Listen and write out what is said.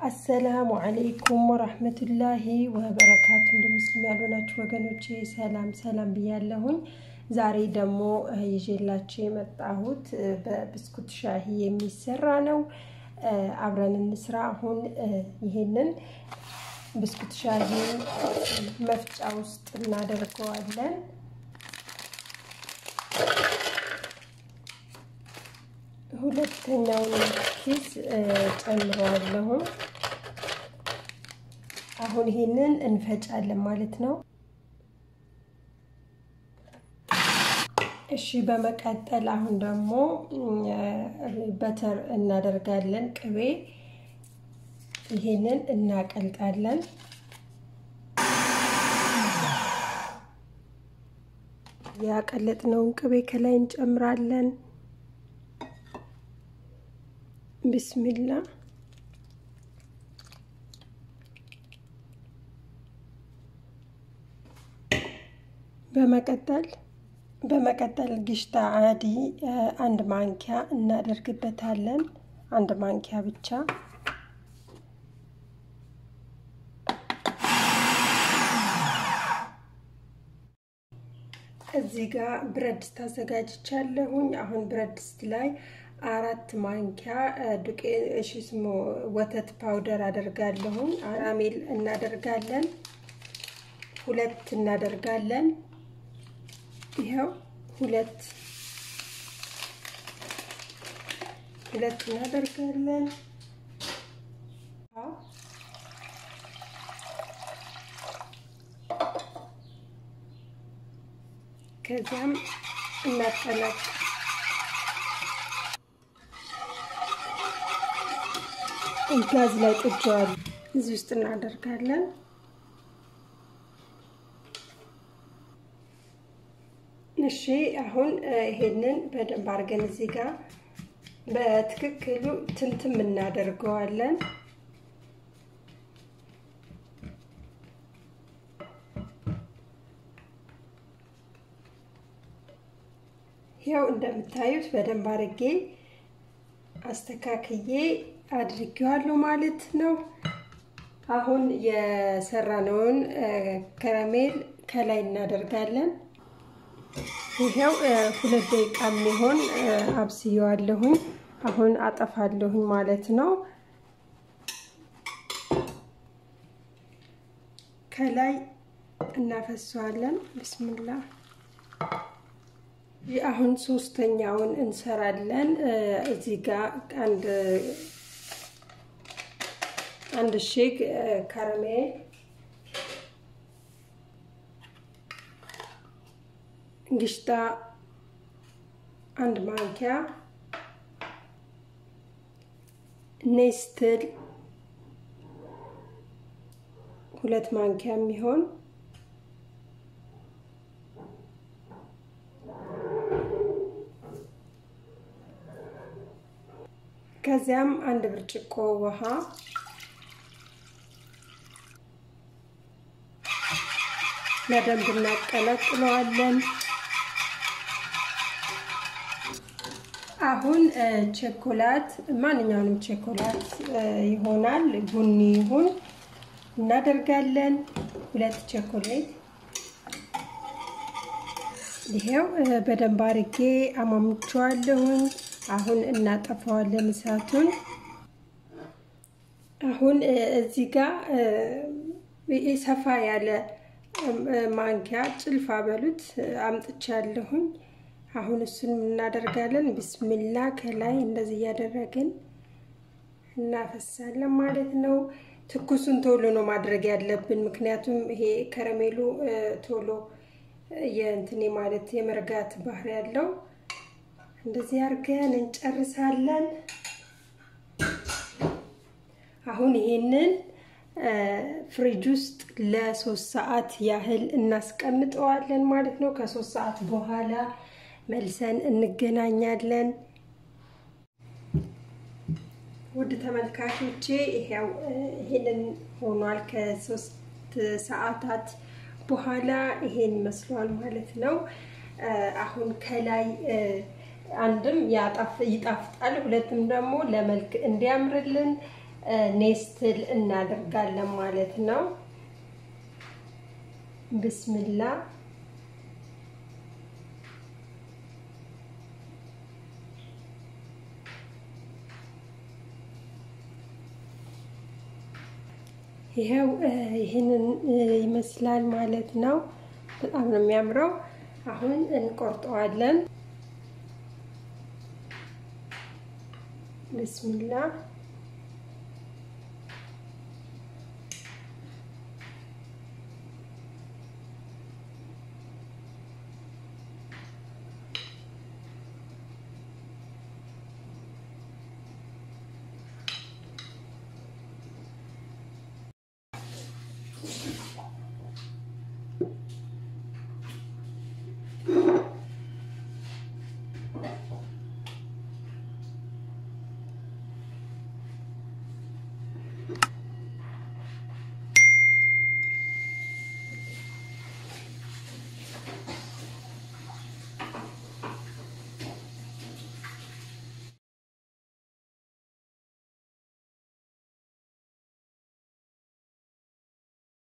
አሰላሙ አለይኩም ወራህመቱላሂ ወበረካቱ። እንደ ሙስሊም ያልሆናችሁ ወገኖቼ ሰላም ሰላም ብያለሁኝ። ዛሬ ደግሞ ይዤላችሁ የመጣሁት በብስኩት ሻሂ የሚሰራ ነው። አብረን እንስራ። አሁን ይሄንን ብስኩት ሻሂ መፍጫ ውስጥ እናደርገዋለን። ሁለተኛውን ኪስ ጨምረዋለሁ። አሁን ይሄንን እንፈጫለን ማለት ነው። እሺ፣ በመቀጠል አሁን ደግሞ በተር እናደርጋለን፣ ቅቤ ይሄንን እናቀልጣለን። ያቀለጥነውን ቅቤ ከላይ እንጨምራለን። ብስሚላ በመቀጠል በመቀጠል ግሽታ አዲ አንድ ማንኪያ እናደርግበታለን። አንድ ማንኪያ ብቻ እዚህ ጋር ብረት ድስት አዘጋጅቻለሁኝ። አሁን ብረት ድስት ላይ አራት ማንኪያ ዱቄ እሺ ስሞ ወተት ፓውደር አደርጋለሁኝ። አራሜል እናደርጋለን። ሁለት እናደርጋለን። ይኸው ሁለት ሁለት እናደርጋለን። ከዚያም እናጠላቅ ጋዝ ላይ ጥጃዋል። እዚህ ውስጥ እናደርጋለን። እሺ አሁን ይሄንን በደንብ አድርገን እዚህ ጋር በትክክሉ ትንትም እናደርገዋለን። ያው እንደምታዩት በደንብ አድርጌ አስተካክዬ አድርጌዋለሁ ማለት ነው። አሁን የሰራነውን ከረሜል ከላይ እናደርጋለን። ይሄው ሁለት ደቂቃ የሚሆን አብስየዋለሁኝ። አሁን አጠፋለሁኝ ማለት ነው። ከላይ እናፈሰዋለን። ብስምላ አሁን ሶስተኛውን እንሰራለን። እዚህ ጋር አንድ አንድ ሼክ ከረሜል ግሽጣ አንድ ማንኪያ ኔስትል ሁለት ማንኪያ የሚሆን ከዚያም አንድ ብርጭቆ ውሃ በደንብ እናቀላቅለዋለን። አሁን ቸኮላት ማንኛውንም ቸኮላት ይሆናል፣ ቡኒ ይሁን እናደርጋለን። ሁለት ቸኮሌት ይሄው በደንብ አርጌ አሟሙቸዋለሁኝ። አሁን እናጠፋዋለን እሳቱን። አሁን እዚህ ጋር ሰፋ ያለ ማንኪያ ጭልፋ በሉት አምጥቻለሁኝ። አሁን እሱን እናደርጋለን። ቢስሚላ ከላይ እንደዚህ እያደረግን እናፈሳለን ማለት ነው። ትኩሱን ቶሎ ነው ማድረግ ያለብን፣ ምክንያቱም ይሄ ከረሜሉ ቶሎ የእንትኔ ማለት የመርጋት ባህሪ ያለው። እንደዚህ አድርገን እንጨርሳለን። አሁን ይሄንን ፍሪጅ ውስጥ ለሶስት ሰዓት ያህል እናስቀምጠዋለን ማለት ነው። ከሶስት ሰዓት በኋላ መልሰን እንገናኛለን። ውድ ተመልካቾቼ ይሄው ይሄንን ሆኗል። ከሶስት ሰዓታት በኋላ ይሄን ይመስለዋል ማለት ነው። አሁን ከላይ አንድም ይጣፍጣል፣ ሁለትም ደግሞ ለመልክ እንዲያምርልን ኔስትል እናደርጋለን ማለት ነው። ብስምላ ይኸው ይህንን ይመስላል ማለት ነው። በጣም ነው የሚያምረው። አሁን እንቆርጠዋለን። ብስሚላ